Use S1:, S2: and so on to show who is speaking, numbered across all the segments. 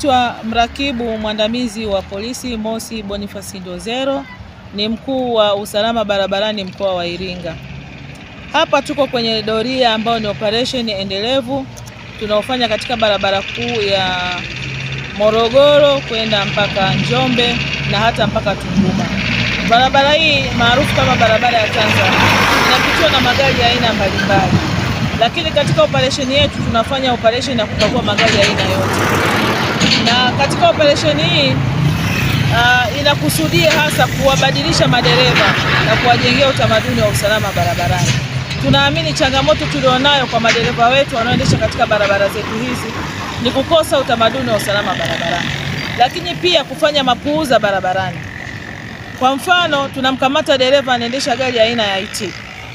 S1: Naitwa mrakibu mwandamizi wa polisi Mosi Boniface Ndozero, ni mkuu wa usalama barabarani mkoa wa Iringa. Hapa tuko kwenye doria ambayo ni operation endelevu tunaofanya katika barabara kuu ya Morogoro kwenda mpaka Njombe na hata mpaka Tunduma. Barabara hii maarufu kama barabara ya Tanzania inapitiwa na magari ya aina mbalimbali, lakini katika operesheni yetu tunafanya operesheni ya kukagua magari ya aina yote, na katika operesheni hii uh, inakusudia hasa kuwabadilisha madereva na kuwajengea utamaduni wa usalama barabarani. Tunaamini changamoto tulionayo kwa madereva wetu wanaoendesha katika barabara zetu hizi ni kukosa utamaduni wa usalama barabarani, lakini pia kufanya mapuuza barabarani. Kwa mfano, tunamkamata dereva anaendesha gari aina ya IT.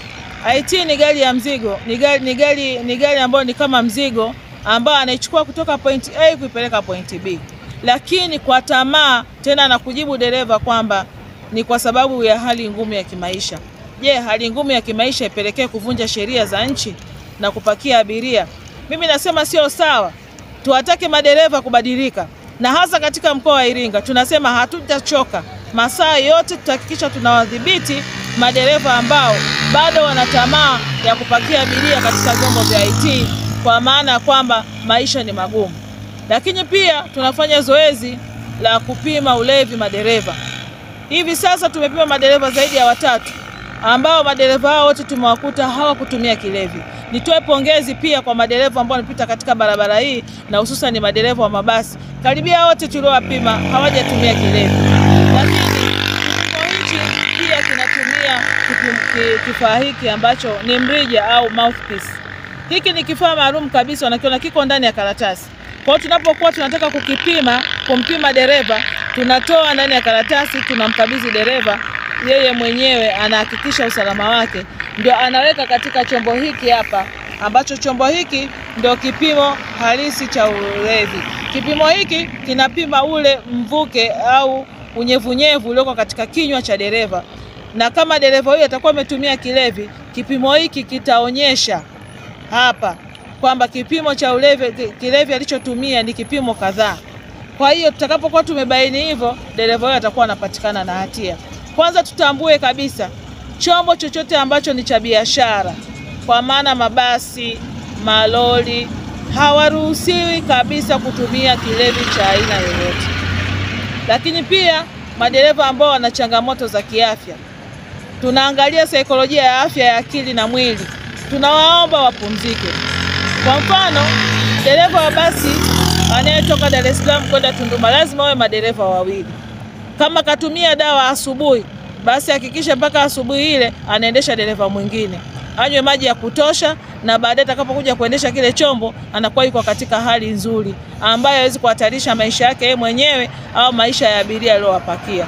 S1: IT ni gari ya mzigo, ni gari ni gari ni gari ambayo ni kama mzigo ambao anaichukua kutoka point A kuipeleka point B, lakini kwa tamaa tena na kujibu dereva kwamba ni kwa sababu ya hali ngumu ya kimaisha. Je, hali ngumu ya kimaisha ipelekee kuvunja sheria za nchi na kupakia abiria? Mimi nasema sio sawa. Tuwatake madereva kubadilika, na hasa katika mkoa wa Iringa tunasema hatutachoka masaa yote tutahakikisha tunawadhibiti madereva ambao bado wana tamaa ya kupakia abiria katika vyombo vya IT, kwa maana ya kwamba maisha ni magumu. Lakini pia tunafanya zoezi la kupima ulevi madereva. Hivi sasa tumepima madereva zaidi ya watatu ambao madereva hao wote tumewakuta hawakutumia kilevi. Nitoe pongezi pia kwa madereva ambao wanapita katika barabara hii na hususan ni madereva wa mabasi, karibia wote tuliowapima hawajatumia kilevi. Lakini kipimo hichi pia kinatumia kifaa hiki ambacho ni mrija au mouthpiece. Hiki ni kifaa maalum kabisa, wanakiona kiko ndani ya karatasi. Kwa hiyo tunapokuwa tunataka kukipima, kumpima dereva, tunatoa ndani ya karatasi, tunamkabidhi dereva yeye mwenyewe anahakikisha usalama wake, ndio anaweka katika chombo hiki hapa, ambacho chombo hiki ndio kipimo halisi cha ulevi. Kipimo hiki kinapima ule mvuke au unyevunyevu ulioko katika kinywa cha dereva, na kama dereva huyo atakuwa ametumia kilevi, kipimo hiki kitaonyesha hapa kwamba kipimo cha ulevi, kilevi alichotumia ni kipimo kadhaa. Kwa hiyo tutakapokuwa tumebaini hivyo, dereva huyo atakuwa anapatikana na hatia. Kwanza tutambue kabisa chombo chochote ambacho ni cha biashara, kwa maana mabasi, malori, hawaruhusiwi kabisa kutumia kilevi cha aina yoyote. Lakini pia madereva ambao wana changamoto za kiafya, tunaangalia saikolojia ya afya ya akili na mwili, tunawaomba wapumzike. Kwa mfano, dereva wa basi anayetoka Dar es Salaam kwenda Tunduma lazima wawe madereva wawili kama katumia dawa asubuhi, basi hakikisha mpaka asubuhi ile anaendesha dereva mwingine, anywe maji ya kutosha, na baadaye atakapokuja kuendesha kile chombo anakuwa yuko katika hali nzuri ambayo hawezi kuhatarisha maisha yake yeye mwenyewe au maisha ya abiria aliyowapakia.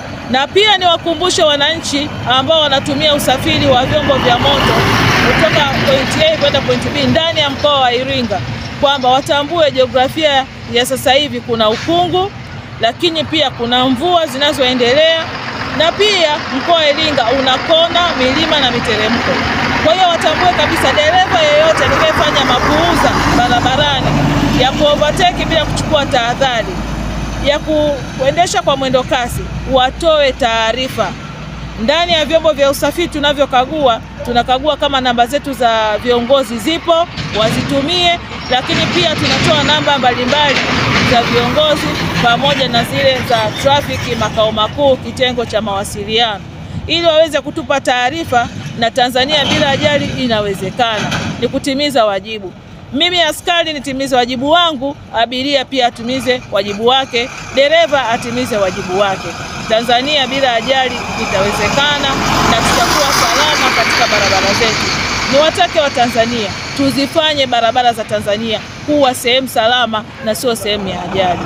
S1: Na pia niwakumbushe wananchi ambao wanatumia usafiri wa vyombo vya moto kutoka point A kwenda point B ndani ya mkoa wa Iringa kwamba watambue jiografia ya sasa hivi, kuna ukungu lakini pia kuna mvua zinazoendelea na pia mkoa wa Iringa una kona, milima na miteremko. Kwa hiyo watambue kabisa, dereva yeyote atakayefanya mapuuza barabarani ya kuovertake bila kuchukua tahadhari, ya kuendesha kwa mwendo kasi, watoe taarifa. Ndani ya vyombo vya usafiri tunavyokagua, tunakagua kama namba zetu za viongozi zipo, wazitumie, lakini pia tunatoa namba mbalimbali za viongozi pamoja na zile za trafiki makao makuu, kitengo cha mawasiliano, ili waweze kutupa taarifa. Na Tanzania bila ajali inawezekana, ni kutimiza wajibu. Mimi askari nitimize wajibu wangu, abiria pia atimize wajibu wake, dereva atimize wajibu wake. Tanzania bila ajali itawezekana na tutakuwa salama katika barabara zetu. Niwatake Watanzania tuzifanye barabara za Tanzania kuwa sehemu salama na sio sehemu ya ajali.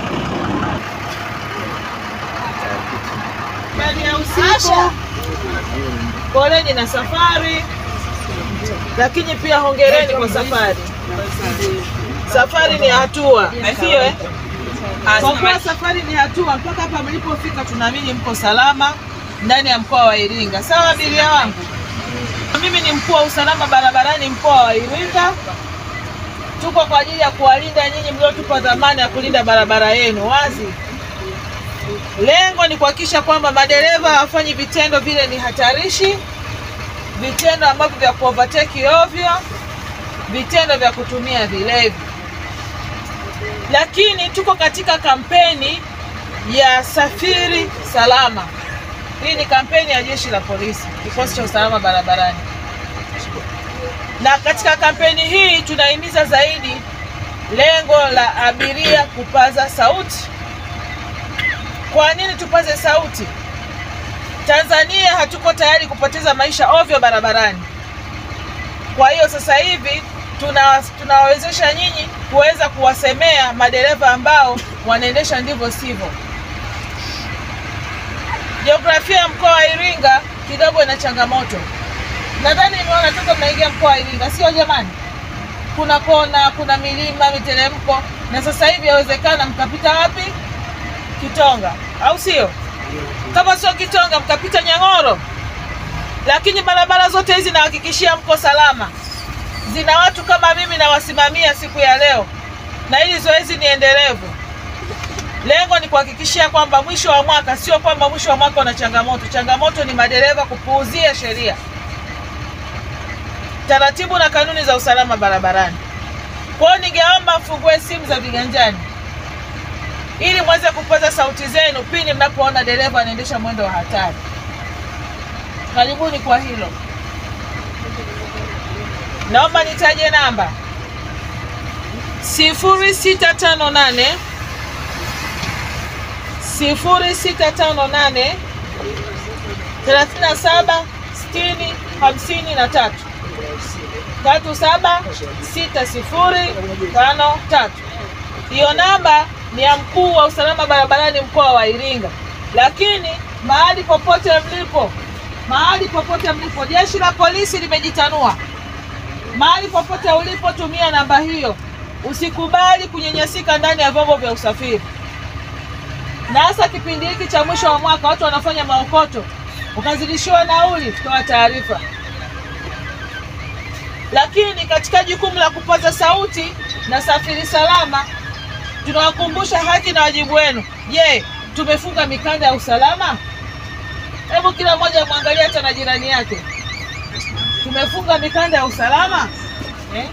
S1: Ndani ya usiku, poleni na safari, lakini pia hongereni kwa safari. Safari ni hatua, sio eh? Kwa kuwa safari ni hatua, mpaka hapa mlipofika, tunaamini mko salama ndani ya mkoa wa Iringa. Sawa abiria wangu, mimi ni mkuu wa usalama barabarani mkoa wa Iringa. tuko kwa ajili ya kuwalinda nyinyi mliotupa dhamana ya kulinda barabara yenu. Wazi, lengo ni kuhakikisha kwamba madereva hawafanyi vitendo vile ni hatarishi, vitendo ambavyo vya kuovertake ovyo, vitendo vya kutumia vilevi. Lakini tuko katika kampeni ya safiri salama. Hii ni kampeni ya jeshi la polisi, kikosi cha usalama barabarani, na katika kampeni hii tunahimiza zaidi lengo la abiria kupaza sauti. Kwa nini tupaze sauti? Tanzania hatuko tayari kupoteza maisha ovyo barabarani. Kwa hiyo sasa hivi tuna tunawawezesha nyinyi kuweza kuwasemea madereva ambao wanaendesha ndivyo sivyo. Jiografia ya mkoa wa Iringa kidogo ina changamoto. Nadhani nimeona toka mnaingia mkoa wa Iringa, sio jamani? Kuna kona, kuna milima, miteremko, na sasa hivi yawezekana mkapita wapi? Kitonga, au sio? Kama sio Kitonga, mkapita Nyang'oro. Lakini barabara zote hizi nahakikishia mko salama, zina watu kama mimi nawasimamia siku ya leo, na hili zoezi ni endelevu. Lengo ni kuhakikishia kwamba mwisho wa mwaka, sio kwamba mwisho wa mwaka una changamoto. Changamoto ni madereva kupuuzia sheria, taratibu na kanuni za usalama barabarani. Kwa hiyo ningeomba mfungue simu za viganjani ili mweze kupaza sauti zenu pindi mnapoona dereva anaendesha mwendo wa hatari. Karibuni kwa hilo. Naomba nitaje namba sifuri sita tano nane sifuri sita tano nane thelathini na saba sitini hamsini na tatu tatu saba sita sifuri tano tatu. Hiyo namba ni ya mkuu wa usalama barabarani mkoa wa Iringa, lakini mahali popote mlipo, mahali popote mlipo, jeshi la polisi limejitanua. Mahali popote ulipo, tumia namba hiyo. Usikubali kunyanyasika ndani ya vyombo vya usafiri, na hasa kipindi hiki cha mwisho wa mwaka, watu wanafanya maokoto, ukazidishiwa nauli, toa taarifa. Lakini katika jukumu la kupaza sauti na safiri salama, tunawakumbusha haki na wajibu wenu. Je, tumefunga mikanda ya usalama? Hebu kila mmoja mwangalie hata na jirani yake, tumefunga mikanda ya usalama eh?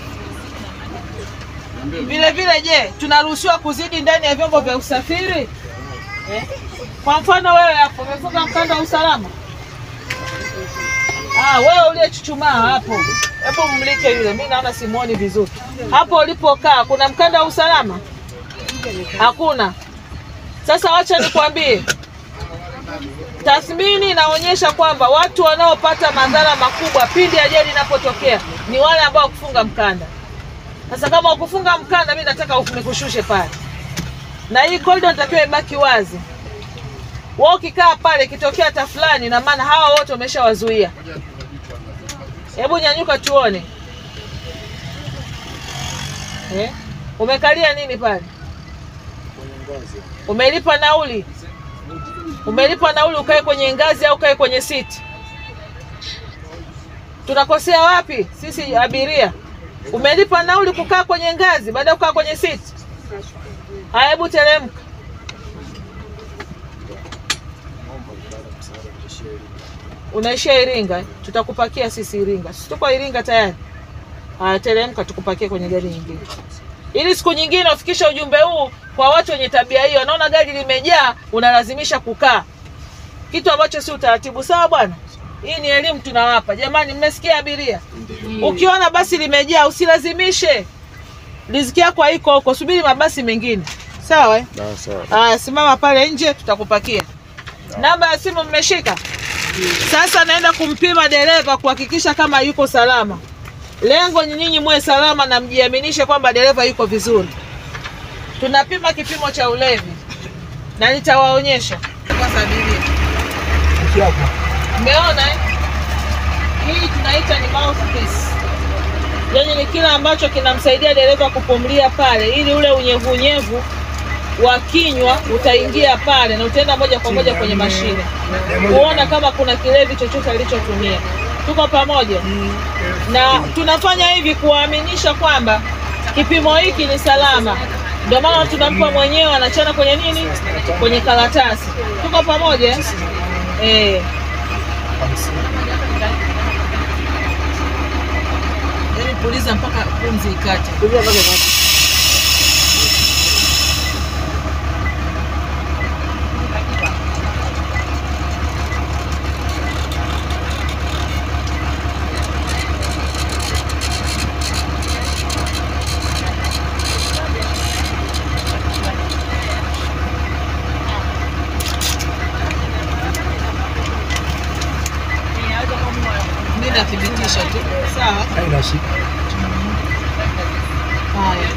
S1: Vile vile, je, tunaruhusiwa kuzidi ndani ya vyombo vya usafiri eh? Kwa mfano wewe hapo umefunga mkanda wa usalama Ah, wewe uliyechuchumaa hapo, hebu mmlike yule, mi naona simuoni vizuri. Hapo ulipokaa kuna mkanda wa usalama? Hakuna. Sasa wacha nikwambie, tathmini inaonyesha kwamba watu wanaopata madhara makubwa pindi ajali inapotokea ni wale ambao kufunga mkanda. Sasa kama ukufunga mkanda, mi nataka nikushushe pale, na hii korido natakiwa ibaki wazi. Wewe ukikaa pale, ikitokea tafulani, na maana hawa wote wameshawazuia. Hebu nyanyuka tuone. Eh? Umekalia nini pale? Umelipa nauli? Umelipa nauli ukae kwenye ngazi au ukae kwenye siti? Tunakosea wapi sisi abiria? Umelipa nauli kukaa kwenye ngazi baada ya kukaa kwenye siti? Haya, hebu teremka. Unaishia Iringa, tutakupakia sisi Iringa. Sisi tuko Iringa tayari. Haya, teremka tukupakie kwenye gari nyingine, ili siku nyingine ufikishe ujumbe huu kwa watu wenye tabia hiyo. Naona gari limejaa, unalazimisha kukaa, kitu ambacho si utaratibu. Sawa bwana, hii ni elimu tunawapa jamani. Mmesikia abiria? Ukiona basi limejaa, usilazimishe. Riziki yako haiko huko, subiri mabasi mengine. Sawa eh? Haya, simama pale nje, tutakupakia. Namba ya simu mmeshika? Sasa naenda kumpima dereva kuhakikisha kama yuko salama. Lengo ni nyinyi muwe salama na mjiaminishe kwamba dereva yuko vizuri. Tunapima kipimo cha ulevi na nitawaonyesha kwanza abiria. Mmeona eh? Hii tunaita ni mouthpiece. Yaani ni kile ambacho kinamsaidia dereva kupumulia pale ili ule unyevunyevu wa kinywa utaingia pale na utaenda moja kwa moja kwenye mashine kuona kama kuna kilevi chochote alichotumia. Tuko pamoja, na tunafanya hivi kuwaaminisha kwamba Kipimo hiki ni salama, ndio maana tunampa mwenyewe, anachana kwenye nini, kwenye karatasi. Tuko pamoja eh? Eh. Yaani puliza mpaka pumzi ikate. Mimi nathibitisha tu. Sawa.
S2: Haina shida.
S1: Haya.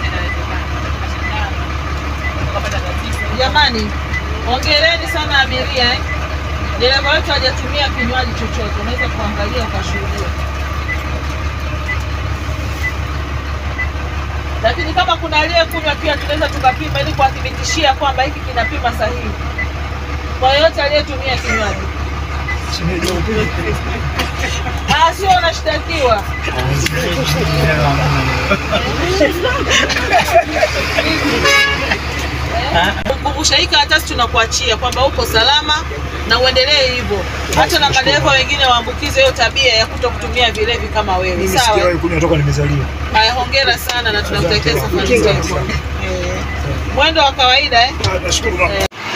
S1: Jamani, hongereni sana abiria eh. Dereva wetu hajatumia kinywaji chochote, unaweza kuangalia ukashuhudia. Lakini kama kuna aliyekunywa pia tunaweza tukapima ili kuwathibitishia kwamba hiki kinapima sahihi kwa yoyote aliyetumia kinywaji. Ah, sio unashtakiwa. Kukumbusha hii karatasi tunakuachia kwamba uko salama na uendelee hivyo, hata na madereva wengine waambukize hiyo tabia ya kuto kutumia vilevi kama wewe.
S2: Mimi
S1: Sawa.
S2: sijawahi kunywa toka nimezaliwa.
S1: Haya, hongera sana na tunakutakia
S2: Asante.
S1: safari njema. Eh, Mwendo wa kawaida eh?
S2: Ah, Nashukuru mama.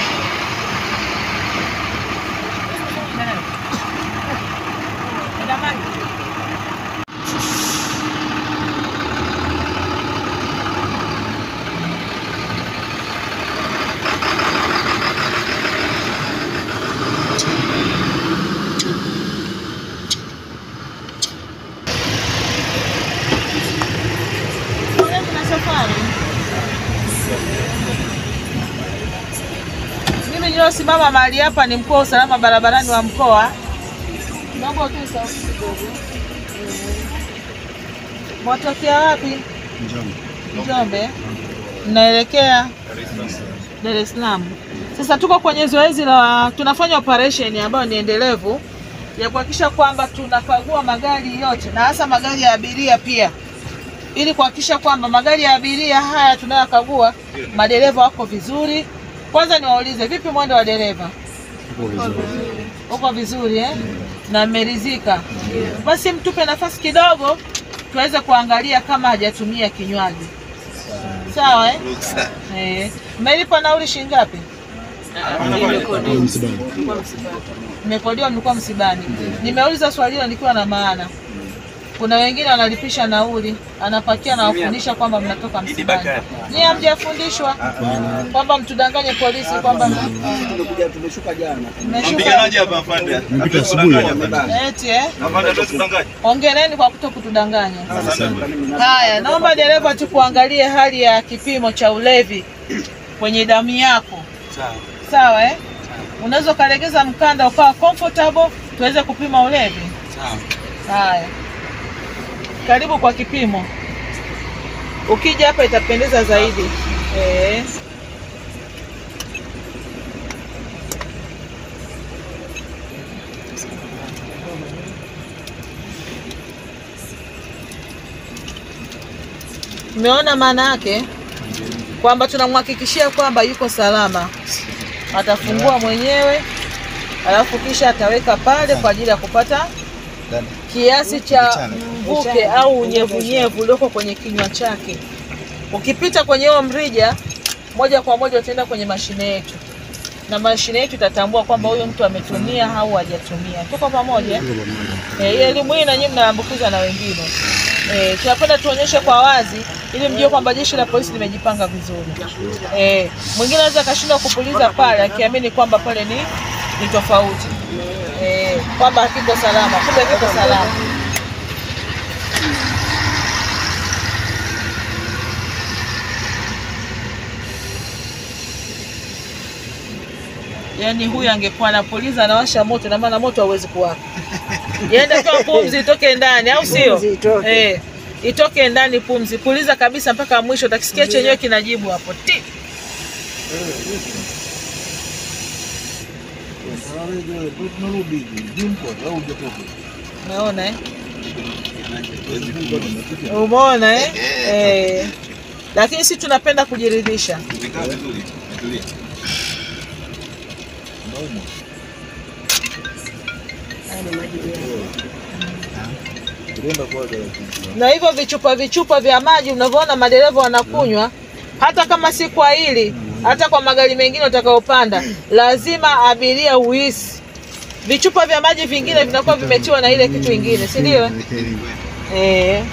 S1: Pongezi na safari. Mimi niliosimama mahali hapa ni mkuu wa usalama barabarani wa mkoa. Naomba utoe sauti kidogo. Mwatokea wapi? Njombe. Mnaelekea Dar es Salaam. Sasa tuko kwenye zoezi la tunafanya operation ambayo ni endelevu ya kuhakikisha kwamba tunakagua magari yote na hasa magari ya abiria pia ili kuhakikisha kwamba magari ya abiria haya tunayokagua madereva wako vizuri. Kwanza niwaulize, vipi mwendo wa dereva? Uko vizuri eh? na mmeridhika? Basi mtupe nafasi kidogo tuweze kuangalia kama hajatumia kinywaji. Sawa eh? Eh. Mmelipa nauli shilingi ngapi? Mmekodiwa, mlikuwa msibani. Nimeuliza swali hilo nikiwa na maana kuna wengine wanalipisha nauli, anapakia na wafundisha kwamba mnatoka msibani. Nyie hamjafundishwa kwamba mtudanganye polisi kwamba
S3: Tumekuja tumeshuka jana.
S1: mmeshuka
S4: Mpiganaji hapa afande.
S2: Nimepita asubuhi.
S1: eti eh?
S4: Afande hatuwezi kudanganya.
S1: Hongereni kwa kuto kutudanganya. Haya, naomba dereva tu kuangalie hali ya kipimo cha ulevi kwenye damu yako,
S4: Sawa.
S1: sawa eh? Unaweza ukalegeza mkanda ukawa comfortable tuweze kupima ulevi.
S4: Sawa.
S1: Haya, karibu kwa kipimo. Ukija hapa itapendeza zaidi eh. Umeona maana yake kwamba tunamhakikishia kwamba yuko salama, atafungua mwenyewe, alafu kisha ataweka pale kwa ajili ya kupata kiasi cha mvuke au unyevunyevu ulioko kwenye kinywa chake. Ukipita kwenye huo mrija, moja kwa moja utaenda kwenye mashine yetu, na mashine yetu itatambua kwamba huyu mtu ametumia au hajatumia. Tuko pamoja? Eh, ile elimu hii na nyinyi mnaambukiza na wengine. Eh, tunapenda tuonyeshe kwa wazi ili mjue kwamba jeshi la polisi limejipanga vizuri. Eh, mwingine anaweza akashindwa kupuliza pale akiamini kwamba pale ni ni tofauti. Eh, kwamba hakiko salama, kumbe kiko salama. Yaani huyu angekuwa anapuliza anawasha moto na maana moto hauwezi kuwaka. Yaenda kwa pumzi itoke ndani au sio?
S3: Pumzi itoke.
S1: Eh, itoke ndani pumzi. Puliza kabisa mpaka mwisho utakisikia chenyewe kinajibu hapo. Ti. Umeona eh? Umeona eh? Eh. lakini si tunapenda kujiridhisha.
S4: Umekaa vizuri. Umetulia.
S1: na hivyo vichupa vichupa vya maji unavyoona madereva wanakunywa, hata kama si kwa hili, hata kwa magari mengine utakaopanda, lazima abiria uhisi. Vichupa vya maji vingine vinakuwa vimetiwa na ile kitu ingine, si ndio? Eh.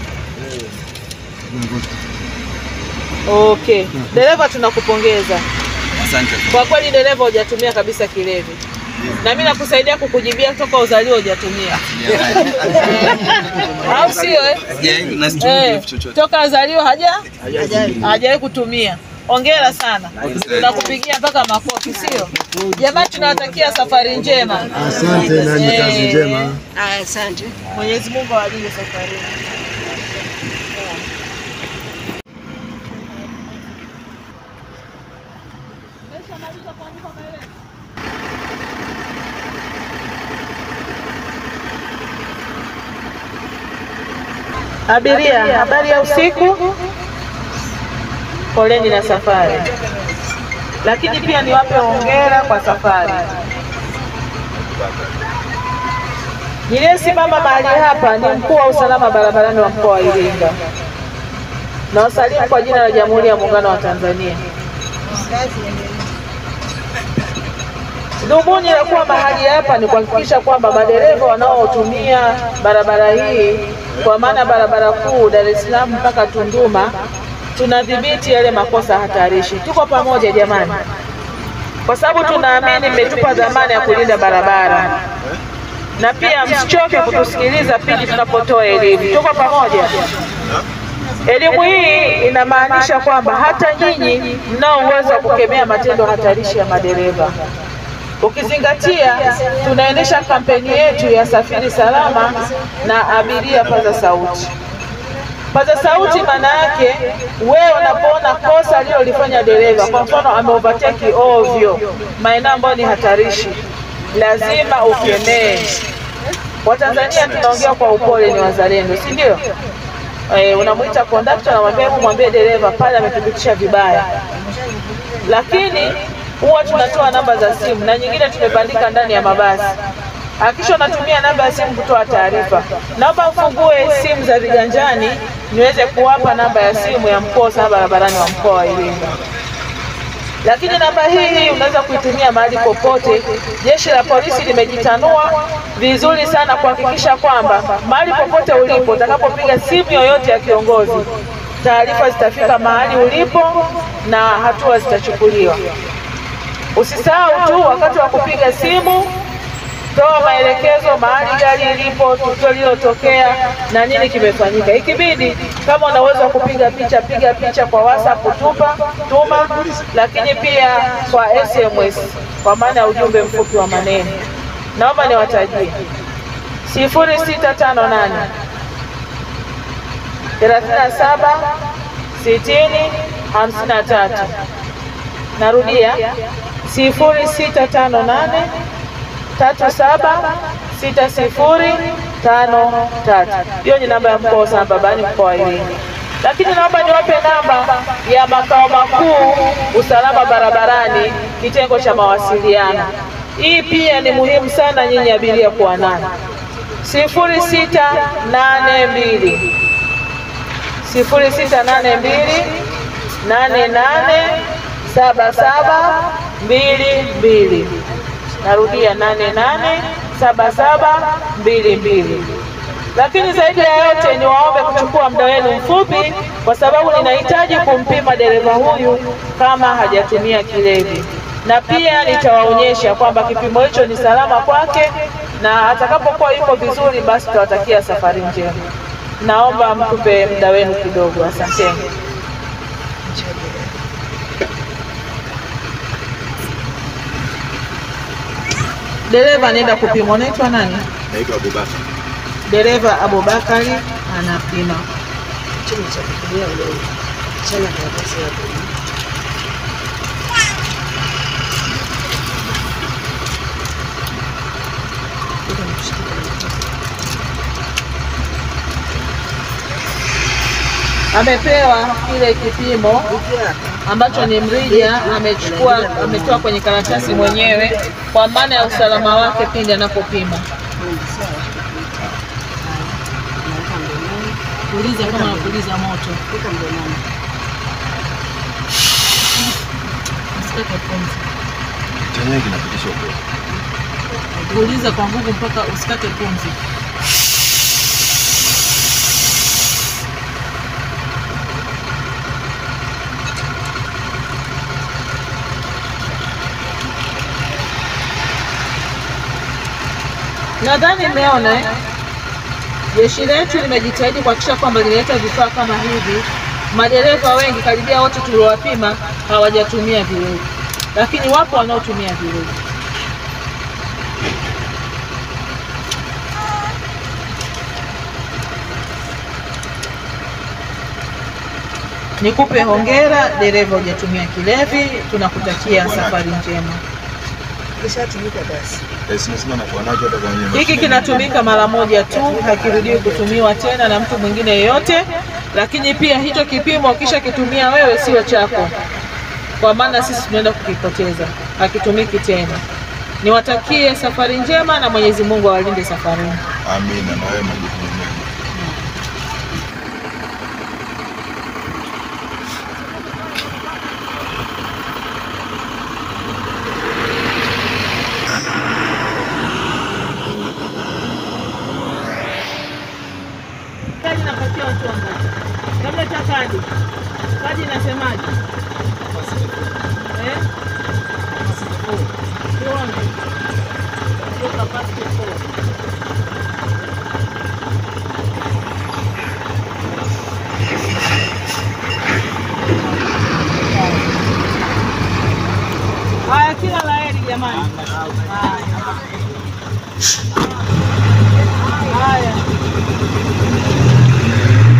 S1: Okay, dereva, tunakupongeza
S4: Asante.
S1: kwa kweli. Dereva, hujatumia kabisa kilevi, na mimi nakusaidia kukujibia toka uzalio hujatumia, au sio? eh? Eh, toka azaliwa haja hajawahi kutumia. Hongera sana, tunakupigia mpaka makofi, sio jamani? Tunawatakia safari njema.
S2: Asante na ni kazi
S1: Eh,
S2: njema.
S5: Asante.
S1: Mwenyezi Mungu awalinde safarini. Abiria, habari ya usiku. Poleni na safari, lakini pia niwape hongera kwa safari. Niliyesimama mahali hapa ni mkuu wa usalama barabarani wa mkoa wa Iringa. Na wasalimu kwa jina la Jamhuri ya Muungano wa Tanzania. Dhumuni la kuwa mahali hapa ni kuhakikisha kwamba madereva wanaotumia barabara hii kwa maana barabara kuu Dar es Salaam mpaka Tunduma tunadhibiti yale makosa hatarishi. Tuko pamoja jamani, kwa sababu tunaamini mmetupa dhamana ya kulinda barabara, na pia msichoke kutusikiliza pindi tunapotoa elimu. Tuko pamoja. Elimu hii inamaanisha kwamba hata nyinyi mnao uwezo wa kukemea matendo hatarishi ya madereva. Ukizingatia tunaendesha kampeni yetu ya safiri salama na abiria paza sauti. Paza sauti maana yake wewe unapoona kosa alilolifanya dereva, kwa mfano ame overtake ovyo maeneo ambayo ni hatarishi, lazima ukemee. Watanzania tunaongea kwa upole, ni wazalendo, si ndio? Eh, unamwita kondakta, unamwambia hebu mwambie dereva pale ametupitisha vibaya, lakini huwa tunatoa namba za simu na nyingine tumebandika ndani ya mabasi. Hakikisha unatumia namba ya simu kutoa taarifa. Naomba mfungue simu za viganjani niweze kuwapa namba ya simu ya mkuu wa usalama barabarani wa mkoa wa Iringa. Lakini namba hii hii unaweza kuitumia mahali popote. Jeshi la polisi limejitanua vizuri sana kuhakikisha kwamba mahali popote ulipo, utakapopiga simu yoyote ya kiongozi, taarifa zitafika mahali ulipo na hatua zitachukuliwa. Usisahau tu wakati wa kupiga simu, toa maelekezo mahali gari ilipo, tukio lililotokea na nini kimefanyika. Ikibidi kama una uwezo wa kupiga picha, piga picha kwa WhatsApp, tupa tuma, lakini pia kwa SMS kwa maana ya ujumbe mfupi wa maneno. Naomba niwatajie sifuri sita tano nane thelathini na saba sitini hamsini na tatu. Narudia sifuri sita tano nane tatu saba sita sifuri tano tatu. Hiyo ni namba ya mkoa wa usalama barabarani mkoa wa Iringa. Lakini naomba niwape namba ya makao makuu usalama barabarani kitengo cha mawasiliano. Hii pia ni muhimu sana nyinyi abiria kuwa nayo, sifuri sita nane mbili sifuri sita nane mbili nane nane saba saba mbili mbili. Narudia nane nane saba saba mbili mbili. Lakini zaidi ya yote ni waombe kuchukua muda wenu mfupi, kwa sababu ninahitaji kumpima dereva huyu kama hajatumia kilevi, na pia nitawaonyesha kwamba kipimo hicho ni salama kwake, na atakapokuwa yuko vizuri, basi tutawatakia safari njema. Naomba mtupe muda wenu kidogo, asanteni. Dereva anaenda kupimwa. Unaitwa nani?
S4: Naitwa Abubakar.
S1: Dereva Abubakari anapima.
S5: Chuma cha kutumia ule chana karatasi hapo.
S1: amepewa kile kipimo ambacho ni mrija, amechukua ametoa kwenye karatasi mwenyewe kwa maana ya usalama wake pindi anapopima. Puliza kama unapuliza moto, usikate pumzi.
S4: Chenyewe kinapitisha upepo.
S1: Puliza kwa nguvu mpaka usikate pumzi. Nadhani mmeona eh? Jeshi letu limejitahidi kuhakikisha kwamba linaleta vifaa kama hivi. Madereva wengi karibia wote tuliowapima hawajatumia vilevi, lakini wapo wanaotumia vilevi. Nikupe hongera dereva, hujatumia kilevi. Tunakutakia safari njema.
S5: Kishatumika basi.
S4: Eh, sina sina nakuwa nacho hata kwenye
S1: Hiki
S4: mashine.
S1: kinatumika mara moja tu, hakirudiwi kutumiwa tena na mtu mwingine yeyote. Lakini pia hicho kipimo kisha kitumia wewe, sio chako, kwa maana sisi tunaenda kukipoteza, hakitumiki tena. Niwatakie safari njema na Mwenyezi Mungu awalinde safarini.
S4: Amina na wewe majukumu mema.
S1: Kadi napatia watu wangapi? Labda cha kadi. Kadi inasemaje? Eh? Tuone. Sio capacity four. Haya, kila la heri jamani. Haya. Haya.